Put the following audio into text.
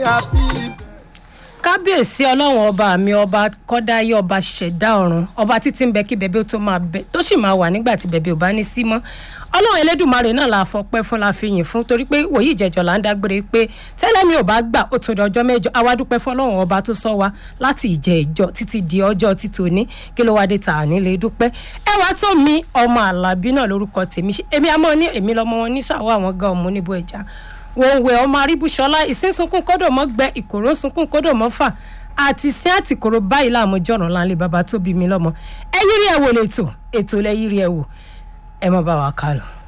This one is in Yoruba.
happy kábíyèsí ọlọ́run ọba mi ọba kọ́dáyé ọba ṣẹ̀dá ọ̀run ọba títí ń bẹ kí bẹ̀bẹ̀ ó tó máa bẹ tó sì máa wà nígbà tí bẹ̀bẹ̀ ò bá ní sí mọ́ ọlọ́run elédùnmarè náà la fọpẹ́ fún la fi yìn fún torí pé wòye ìjẹjọ là ń dágbére pé tẹ́lẹ̀ mi ò bá gbà ó tó di ọjọ́ mẹ́jọ awádúpẹ́ fọlọ́run ọba tó sọ wa láti ìjẹ ìjọ títí di ọjọ́ títò ní kí ló wá dé tà nílé dúpẹ́ ẹ wá tó mi ọmọ àlàbí náà lórúkọ tèmi èmi àmọ́ ní èmi lọ́mọ wọn ní sàwọ́ àwọn gan ọmọ oníbo ẹja wọn wẹ ọmọ aríbúṣọlá ìsínsunkún kódò mọ gbẹ ìkòrò sunkún kódò mọ fà àti sí àtìkòrò báyìí láàmú jọ̀ràn láńlé bàbá tó bí mi lọ́mọ ẹ yírí ẹ wò lẹ́tọ̀ ètò lẹ yírí ẹ wò ẹ má bá wa kálọ.